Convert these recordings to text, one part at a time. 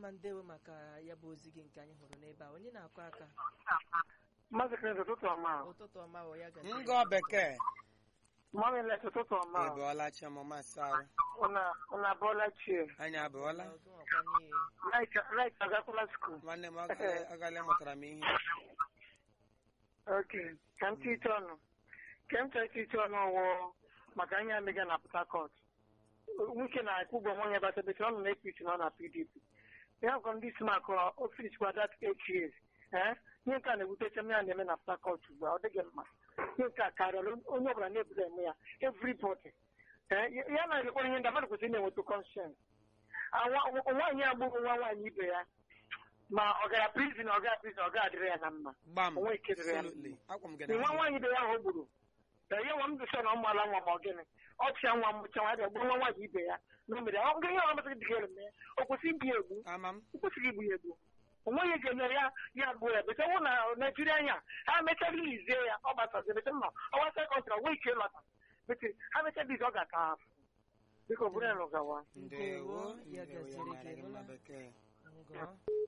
mma ndewo maka ya bụ ozi gị nke anyị hụrụ n'ebe a onye na-akụ aka Maazị Chris ụtụtụ ọma. ụtụtụ ọma o ya gaziri ngọ bekee Mami Lex ụtụtụ ọma. ị bụọla chiọmụma asarụ Unu abụọla chie. anyị abụọla Ọgụ ọkwa n'ihe. Laịt agakwala skuul. nwanne m ọ gala mụtara m ihe Ok, ka m tite ọnụ. Ka m chọrọ tite ọnụ ọwụ maka anyị amịga na Port Harcourt. Nwoke na-akwụ ụgwọ nwunye batabete ọ nọ na APC na ọ na PDP. Ya bụ ndị isi maka ofis kwa that eight years. Eh? Ihe nke a na-ewutecha m ya na-eme na Port Harcourt ugbu a ọ dịghị mma. Ihe nke a karịrị onye ọbụla na-ebudo eme ya. Everybody. Eh? Ya na-elekwa ihe ndị mmadụ kwesịrị na-enweta conscience. Awa- Nwaanyị agbụrụ nwa nwaanyị ibe ya ma ọ gara prison ọ gara prison ọ ga-adịrị ya na mma. gbam Onwe ike dịrị ya. absolutely akwa m gị nwa n'ahụ. nwaanyị ibe ya ahụ o gburu ee, ya nwa m dụsa na ọ mụala nwa ma ọ gịnị ọ chịa nwa mụcha nwa ya gburu nwa nwaanyị ibe ya na o mere ya ọ gịnị ọ masịrị dị ga eme o kwesịrị igbu ya egbu ama m o kwesịrị igbu ya egbu onweghị ga-emere ya ya gbuo ya bete nwụ na naijiria anya ha mechaa lizie ya ọ gbasazi bete mma ọ gbasa kọntra nwee ike ịlọta bete ha mechaa lizi ọ ga-aka afụ biko bụrụ ya n'ụgawa ndewo ya ndewo ya gaziri mara gị gị mma nụla. bekee ngọ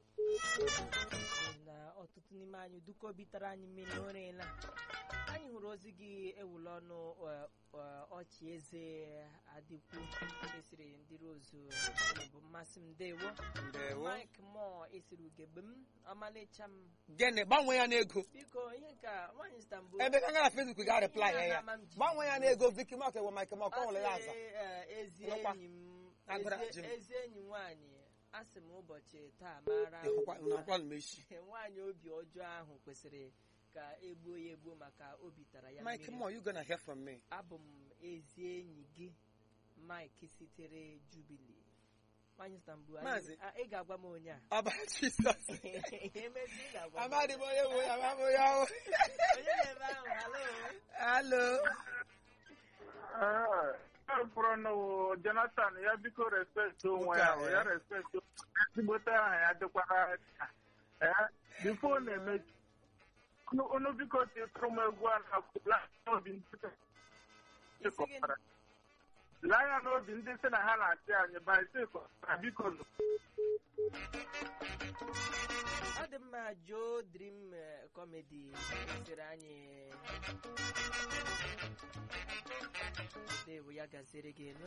na ọtụtụ n'ime anyị duka obi tara anyị mmiri n'ụrịla anyị hụrụ ozi gị ewula ọnụ eh, eh, ọchị eze adịkwu esiri ndị rozu bụ mmasị m ndewo ndewo mike mọ esiri ugegbe m ọmalịcha m gịnị gbanwee ya n'ego biko ihe ka nwaanyị Istanbul ebe ka gara facebook ga reply ya ya Ama m ji- gbanwee ya n'ego viki mak ewe mike mak ọ nwere ya Ọ aza sị, eh, ezi Nụkwa. enyi m Agụrụ ezi- ajị m. ezi enyi nwaanyị asị m ụbọchị taa mara ịhụkwa ugbu a. nakwa m echi nwaanyị obi ọjọọ ahụ kwesịrị ka egbuo ya egbuo maka obi tara ya mike mmiri mo you gonna hear from me abụ m ezi enyi gị mike sitere jubili nwanyị Istanbul anyị- Maazị. a- ị ga-agwa m onye a ọba jizọs emezi ị ga-agwa m amadị m onye bụ ya ama m onye ahụ onye na-ebe ahụ halo halo mkpọrọ n'ụwa jonathan ya biko respekt onwe ya Nke a, ya eh. respekt ezigbote aha ya dịkwara ya bifo na-emechi Unu- unu biko titụrụ m egwu a na n'obi ndị isi gị kọpara laa ya n'obi ndị sị na ha na-achị anyị baịsikọpara biko nụ. ọ dị mma jo dream eh, comedy siri anyị dewo ya gaziri gị elu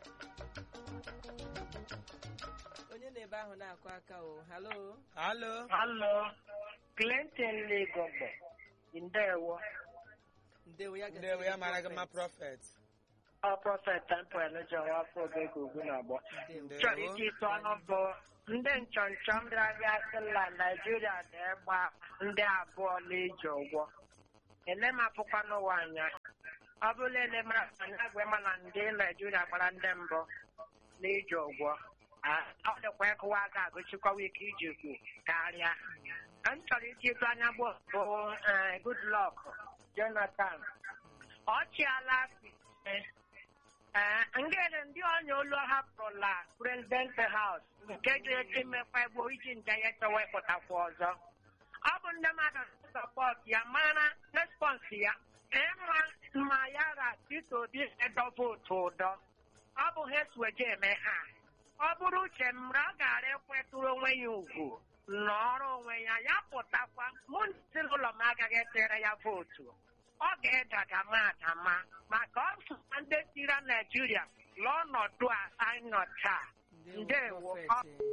onye na-ebe ahụ na-akụ aka o halo halo Hello, Clinton Legogbe, Ndewo, ndewo ya gaziri ndewo ya gị mara gị mma prophet. prọfet ọ prọfet Temple Elijah Nwafọ Ogege Ugwu na-agbọ. ndewo chọrọ iji ịtụ ọnụ bụ ndị nchọnchọ mbịarabịa sịla Naijiria na-egba ndị abụọ n'ije ụgwọ elemapụkwa n'ụwa anya ọ bụla elemara anya gwa na ndị Naijiria gbara ndị mbụ n'ije ụgwọ Ah, ọ dịkwa ịkụwa aka agụchikwawa ike iji kwu karịa m chọrọ iji ịtụ anya bụ bụ eh, Goodluck Jonathan ọ chịala eh, Ee, ngere ndị ọnya olu hapụrụla prezident haus nke ga-eji mmekwa egbo iji nje ya chọwa ịpụtakwa ọzọ ọ bụ ndị mmadụ sọpọt ya mara respons ya ịma ma ya ra Peter Obi edo vootu ụdọ ọ bụ ha esiweje eme ha ọ bụrụ uche m ra ọ gara ekwetụrụ onwe ya ugwu n'ọrụ onwe ya ya pụtakwa mụ na ezinụlọ m agaghị etere ya vootu ọ ga-edagama adama maka ọ sụkwa ndị sira Naijiria n'ọnọdụ a anyị nọ taa ndewo Ndewo. prophet